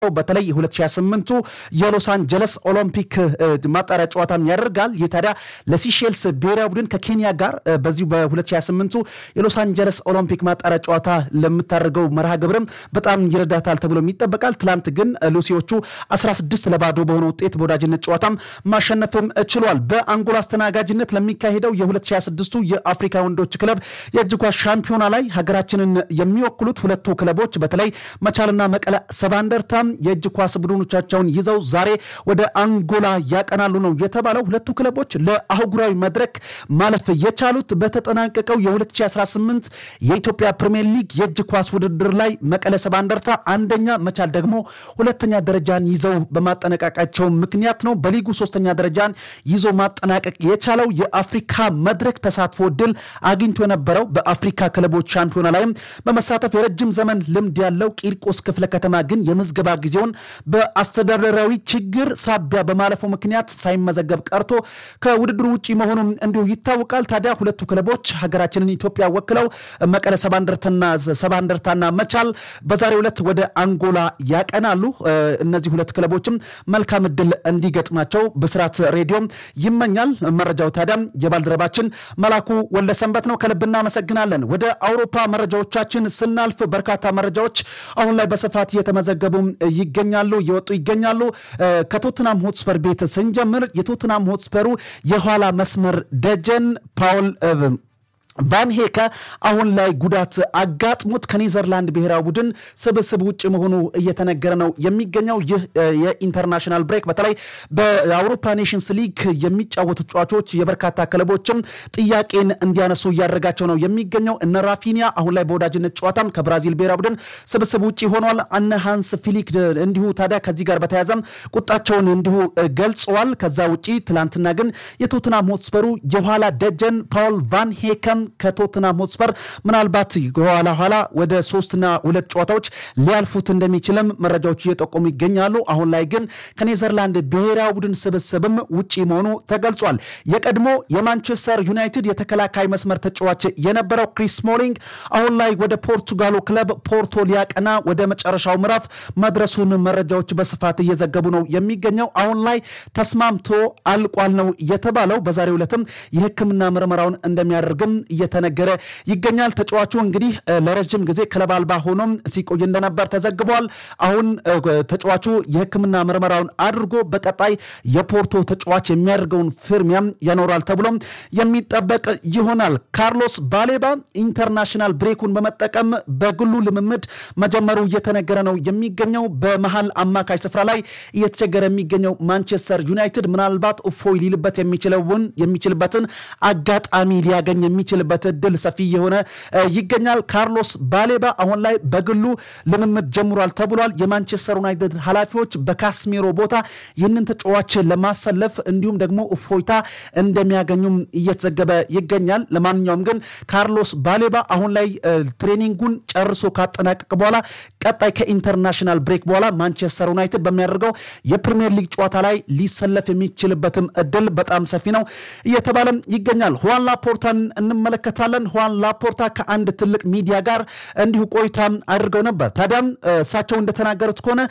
በተለይ 2028ቱ የሎስ አንጀለስ ኦሎምፒክ ማጣሪያ ጨዋታም ያደርጋል። ይህ ታዲያ ለሲሼልስ ብሔራዊ ቡድን ከኬንያ ጋር በዚሁ በ2028ቱ የሎስ አንጀለስ ኦሎምፒክ ማጣሪያ ጨዋታ ለምታደርገው መርሃ ግብርም በጣም ይረዳታል ተብሎ ይጠበቃል። ትላንት ግን ሉሲዎቹ 16 ለባዶ በሆነ ውጤት በወዳጅነት ጨዋታም ማሸነፍም ችሏል። በአንጎላ አስተናጋጅነት ለሚካሄደው የ2026ቱ የአፍሪካ ወንዶች ክለብ የእጅ ኳስ ሻምፒዮና ላይ ሀገራችንን የሚወክሉት ሁለቱ ክለቦች በተለይ መቻልና መቀለ ሰባ እንደርታ የእጅ ኳስ ቡድኖቻቸውን ይዘው ዛሬ ወደ አንጎላ ያቀናሉ ነው የተባለው። ሁለቱ ክለቦች ለአህጉራዊ መድረክ ማለፍ የቻሉት በተጠናቀቀው የ2018 የኢትዮጵያ ፕሪምየር ሊግ የእጅ ኳስ ውድድር ላይ መቀለ ሰባ እንደርታ አንደኛ፣ መቻል ደግሞ ሁለተኛ ደረጃን ይዘው በማጠናቀቃቸው ምክንያት ነው። በሊጉ ሶስተኛ ደረጃን ይዞ ማጠናቀቅ የቻለው የአፍሪካ መድረክ ተሳትፎ ድል አግኝቶ የነበረው በአፍሪካ ክለቦች ሻምፒዮና ላይም በመሳተፍ የረጅም ዘመን ልምድ ያለው ቂርቆስ ክፍለ ከተማ ግን የምዝገባ ጊዜውን በአስተዳደራዊ ችግር ሳቢያ በማለፉ ምክንያት ሳይመዘገብ ቀርቶ ከውድድሩ ውጭ መሆኑም እንዲሁ ይታወቃል። ታዲያ ሁለቱ ክለቦች ሀገራችንን ኢትዮጵያ ወክለው መቀለ ሰባ እንደርታና መቻል በዛሬው ዕለት ወደ አንጎላ ያቀናሉ። እነዚህ ሁለት ክለቦችም መልካም እድል እንዲገጥማቸው ብስራት ሬዲዮም ይመኛል። መረጃው ታዲያም የባልደረባችን መላኩ ወለሰንበት ነው። ከልብ እናመሰግናለን። ወደ አውሮፓ መረጃዎቻችን ስናልፍ በርካታ መረጃዎች አሁን ላይ በስፋት እየተመዘገቡ ይገኛሉ እየወጡ ይገኛሉ። ከቶትናም ሆትስፐር ቤት ስንጀምር የቶትናም ሆትስፐሩ የኋላ መስመር ደጀን ፓውል ቫን ሄከ አሁን ላይ ጉዳት አጋጥሞት ከኔዘርላንድ ብሔራዊ ቡድን ስብስብ ውጭ መሆኑ እየተነገረ ነው የሚገኘው። ይህ የኢንተርናሽናል ብሬክ በተለይ በአውሮፓ ኔሽንስ ሊግ የሚጫወቱ ተጫዋቾች የበርካታ ክለቦችም ጥያቄን እንዲያነሱ እያደረጋቸው ነው የሚገኘው። እነ ራፊኒያ አሁን ላይ በወዳጅነት ጨዋታም ከብራዚል ብሔራዊ ቡድን ስብስብ ውጭ ሆኗል። እነ ሃንስ ፊሊክ እንዲሁ ታዲያ ከዚህ ጋር በተያያዘም ቁጣቸውን እንዲሁ ገልጸዋል። ከዛ ውጭ ትላንትና ግን የቶትናም ሆትስፐሩ የኋላ ደጀን ፓውል ቫን ሄከም ከቶትናም ሆትስፐር ምናልባት ኋላ ኋላ ወደ ሶስትና ሁለት ጨዋታዎች ሊያልፉት እንደሚችልም መረጃዎች እየጠቆሙ ይገኛሉ። አሁን ላይ ግን ከኔዘርላንድ ብሔራዊ ቡድን ስብስብም ውጪ መሆኑ ተገልጿል። የቀድሞ የማንቸስተር ዩናይትድ የተከላካይ መስመር ተጫዋች የነበረው ክሪስ ስሞሊንግ አሁን ላይ ወደ ፖርቱጋሉ ክለብ ፖርቶ ሊያቀና ወደ መጨረሻው ምዕራፍ መድረሱን መረጃዎች በስፋት እየዘገቡ ነው የሚገኘው። አሁን ላይ ተስማምቶ አልቋል ነው የተባለው። በዛሬው ዕለትም የሕክምና ምርመራውን እንደሚያደርግም እየተነገረ ይገኛል። ተጫዋቹ እንግዲህ ለረጅም ጊዜ ክለብ አልባ ሆኖም ሲቆይ እንደነበር ተዘግቧል። አሁን ተጫዋቹ የሕክምና ምርመራውን አድርጎ በቀጣይ የፖርቶ ተጫዋች የሚያደርገውን ፍርሚያም ያኖራል ተብሎም የሚጠበቅ ይሆናል። ካርሎስ ባሌባ ኢንተርናሽናል ብሬኩን በመጠቀም በግሉ ልምምድ መጀመሩ እየተነገረ ነው የሚገኘው። በመሀል አማካይ ስፍራ ላይ እየተቸገረ የሚገኘው ማንቸስተር ዩናይትድ ምናልባት እፎይ ሊልበት የሚችለውን የሚችልበትን አጋጣሚ ሊያገኝ የሚችልበት እድል ሰፊ የሆነ ይገኛል። ካርሎስ ባሌባ አሁን ላይ በግሉ ልምምድ ጀምሯል ተብሏል። የማንቸስተር ዩናይትድ ኃላፊዎች በካስሜሮ ቦታ ይህንን ተጫዋች ለማሰለፍ እንዲሁም ደግሞ እፎይታ እንደሚያገኙም እየተዘገበ ይገኛል። ለማንኛውም ግን ካርሎስ ባሌባ አሁን ላይ ትሬኒንጉን ጨርሶ ካጠናቀቅ በኋላ ቀጣይ ከኢንተርናሽናል ብሬክ በኋላ ማንቸስተር ዩናይትድ በሚያደርገው የፕሪሚየር ሊግ ጨዋታ ላይ ሊሰለፍ የሚችልበትም እድል በጣም ሰፊ ነው እየተባለም ይገኛል። ሁዋን ላፖርታን እንመለከታለን። ሁዋን ላፖርታ ከአንድ ትልቅ ሚዲያ ጋር እንዲሁ ቆይታ አድርገው ነበር። ታዲያም እሳቸው እንደተናገሩት ከሆነ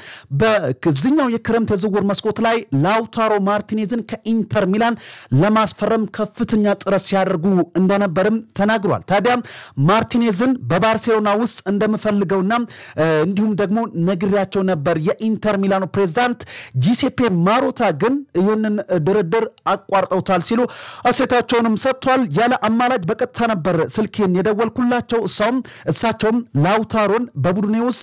በዚኛው የክረምት የዝውውር መስኮት ላይ ላውታሮ ማርቲኔዝን ከኢንተር ሚላን ለማስፈረም ከፍተኛ ጥረት ሲያደርጉ እንደነበርም ተናግሯል። ታዲያም ማርቲኔዝን በባርሴሎና ውስጥ እንደምፈልገውና እንዲሁም ደግሞ ነግሬያቸው ነበር። የኢንተር ሚላኑ ፕሬዚዳንት ጂሴፔ ማሮታ ግን ይህንን ድርድር አቋርጠውታል ሲሉ አሴታቸውንም ሰጥቷል። ያለ አማላጅ በቀጥታ ነበር ስልኬን የደወልኩላቸው እሳውም እሳቸውም ላውታሮን በቡድኔ ውስጥ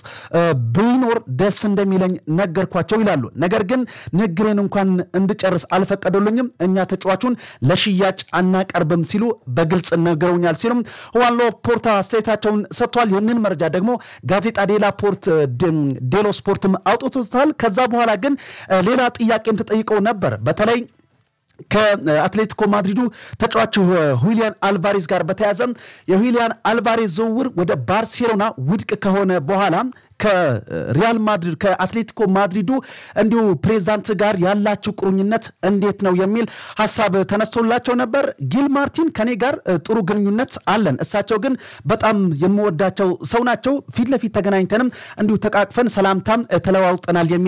ቢኖር ደስ እንደሚለኝ ነገርኳቸው ይላሉ። ነገር ግን ንግሬን እንኳን እንድጨርስ አልፈቀዱልኝም። እኛ ተጫዋቹን ለሽያጭ አናቀርብም ሲሉ በግልጽ ነግረውኛል ሲሉም ሁዋን ላፖርታ አስተያየታቸውን ሰጥቷል። ይህንን መረጃ ደግሞ ጋዜጣ ዴላ ፖርት ዴሎ ስፖርትም አውጥቶታል። ከዛ በኋላ ግን ሌላ ጥያቄም ተጠይቀው ነበር በተለይ ከአትሌቲኮ ማድሪዱ ተጫዋች ሁሊያን አልቫሬዝ ጋር በተያዘ የሁሊያን አልቫሬዝ ዝውውር ወደ ባርሴሎና ውድቅ ከሆነ በኋላ ከሪያል ማድሪድ ከአትሌቲኮ ማድሪዱ እንዲሁ ፕሬዚዳንት ጋር ያላችሁ ቁርኝነት እንዴት ነው የሚል ሀሳብ ተነስቶላቸው ነበር። ጊል ማርቲን ከኔ ጋር ጥሩ ግንኙነት አለን፣ እሳቸው ግን በጣም የምወዳቸው ሰው ናቸው። ፊት ለፊት ተገናኝተንም እንዲሁ ተቃቅፈን ሰላምታም ተለዋውጠናል የሚል